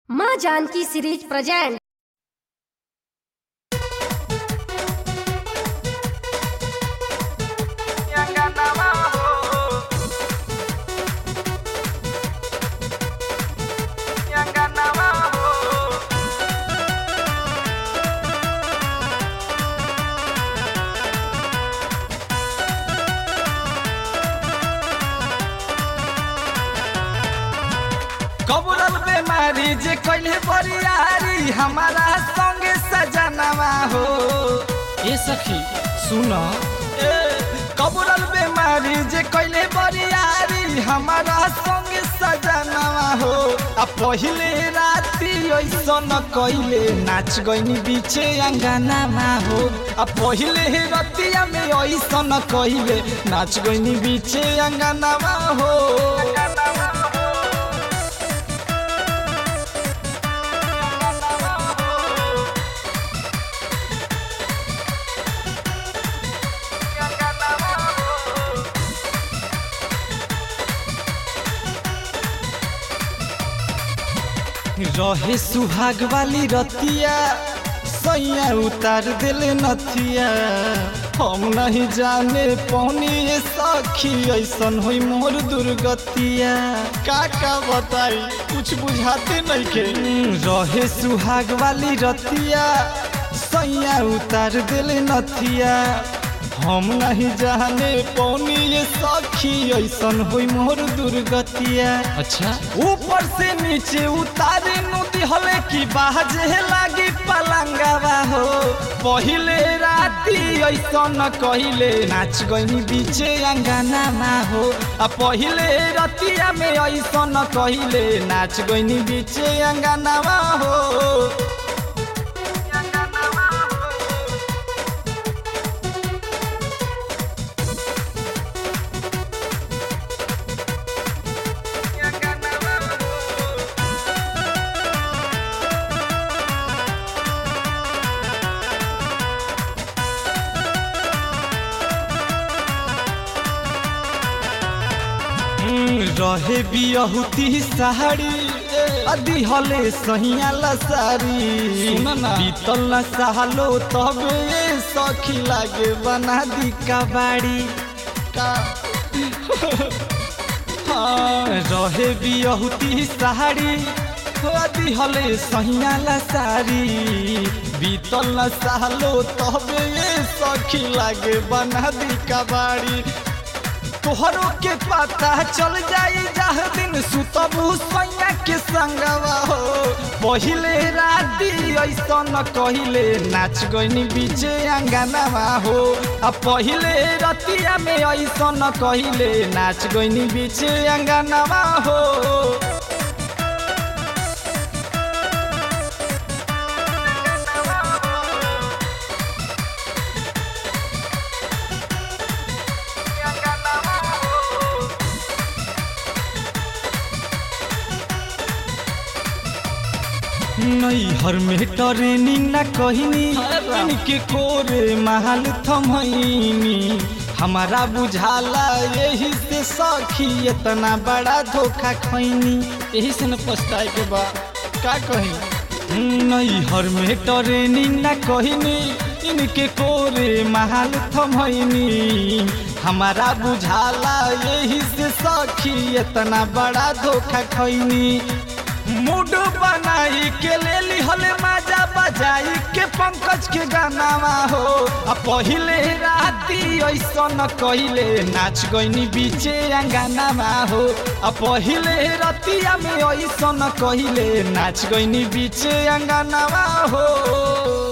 माँ Janaki series present कबरल बेमारी जे कैले बरियारी हमारा संगे सजनवा हो ए सखी सुन ए कबरल बेमारी जे कैले बरियारी हमारा संगे सजनवा हो आ पहिले राती ऐसन कैले नाच गइनी बीचे अंगनामा हो आ पहिले रतिया में ऐसन कैले नाच गइनी बीचे अंगनामा हो रहे सुहाग वाली रतिया सैया उतार दिले नथिया हम नहीं जाने पौनी ये सखी ऐसन हुई मोर दुर्गतिया का का बताई कुछ बुझाते नहीं के रहे सुहाग वाली रतिया सैया उतार दिले नथिया हम नहीं जाने पौनी ये सखी ऐसन हुई मोर दुर्गतिया अच्छा ऊपर से नीचे उतारे नदी हले की बाजे लागी पलंगवा हो पहिले राती ऐसन कहिले नाच गइनी बीचे अंगनामा हो आ पहिले रतिया में ऐसन कहिले नाच गइनी बीचे अंगनामा हो रहे बियहुती साड़ी अदी हले सहिया लसारी सुन ना। बीतल न सालो तबे सखी लागे बना दी कबाड़ी का हाँ, रहे बियहुती साड़ी अदी हले सहिया लसारी बीतल न सालो तबे सखी लागे बना दी कबाड़ी तोहरो के पता चल जाई जह दिन सुतबू सैया के संगवा हो पहिले राती ऐसन कहिले नाच गइनी बीचे अंगनावा हो आ पहिले रतिया में ऐसन कहिले नाच गइनी बीचे अंगनावा हो नैहर में ट्रेनिंग न कहनी इनके कोरे महल थमैनी हमारा बुझाला यही से सखी इतना बड़ा धोखा खैनी यही से न पछताए के बा का कही नैहर में ट्रेनिंग न कहनी इनके कोरे महल थमैनी हमारा बुझाला यही से सखी इतना बड़ा धोखा खैनी मूड बनाई के ले लिहले माजा बजाई के पंकज के गानावा हो आ पहिले राती ऐसन कहिले नाच गइनी बीचे अंगनामा हो आ पहिले रतिया में ऐसन कहिले नाच गइनी बीचे अंगनामा हो